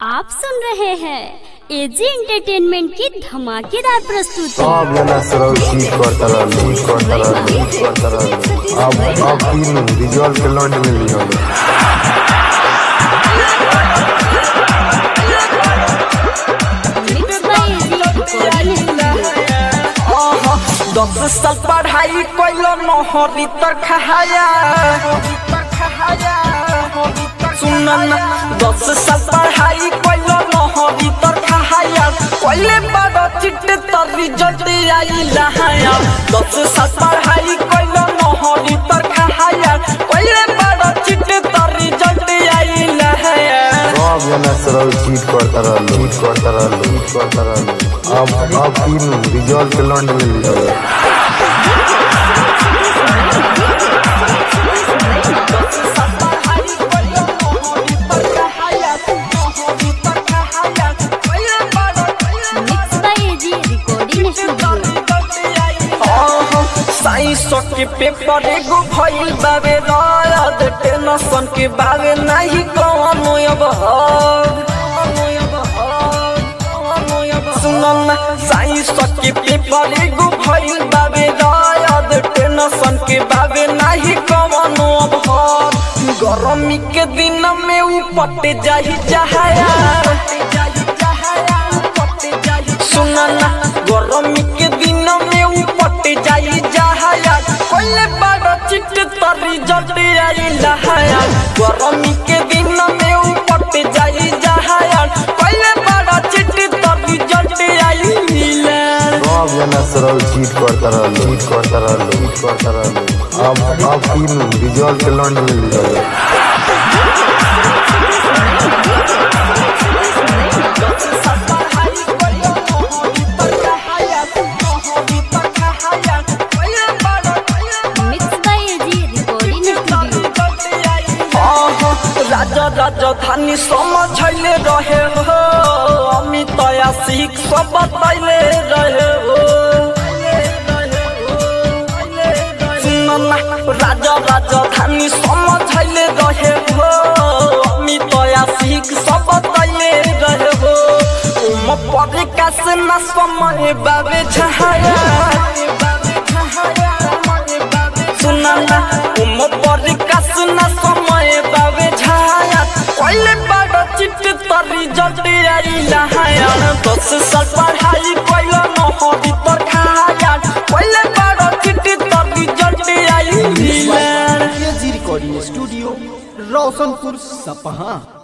आप सुन रहे हैं एजी एंटरटेनमेंट की धमाकेदार प्रस्तुति सब जना सरल चीज करता रहल चीज करता रहल चीज करता रहल अब अब तीन रिजल्ट के लौंड में लिहल mix by AG recording studio दस साल पढ़ाई कैलो नहरी तर खहाया सुन ना दस साल पढ़ाई कैलो नहरी तर खहाया पहले बड़ा चिट तर रिजल्ट आई लहाया दस साल पढ़ाई कैलो नहरी तर खहाया पहले बड़ा चिट तर रिजल्ट आई लहाया सब जना सरल चीज करता रहल चीज करता रहल चीज करता रहल अब अब तीन रिजल्ट के लौंड में लिहल mix by AG recording studio science के पेपर एगो भइल बाबे रात टेंशन के बाबे नहीं कौनो अब सुनल ना साइंस के पेपर एगो भइल बाबे रात टेंशन के बाबे नहीं कौनो अब गर्मी के दिन में ऊ पट जाही जहाया सुनना गरमी के दिन में ऊ पट जाई जहाया पहले बड़ा चिट तर रिजल्ट आई लहाया गरमी के दिन में ऊ पट जाई जहाया पहले बड़ा चिट तर रिजल्ट आई लहाया सब जना सरल चीज करता रहल चीज करता रहल चीज करता रहल अब अब तीन रिजल्ट के लौंड में लिहल mix by AG recording studio राजा राजधानी समझले रहे हो अमित आशिक सब बतैले रहे हो सुनना राजा राजधानी समझले रहे हो अमित आशिक सब बतैले रहे हो उम पर कास न समय बाबे छहाया सुनना उम पर कास न समय बाबे छाया पहले बड़ा चिट तर रिजल्ट आई लहाया दस साल पढ़ाई कैलो नहरी तर खाया पहले बड़ा चिट तर रिजल्ट आई लहाया रिकॉर्डिंग स्टूडियो रोशनपुर सपहा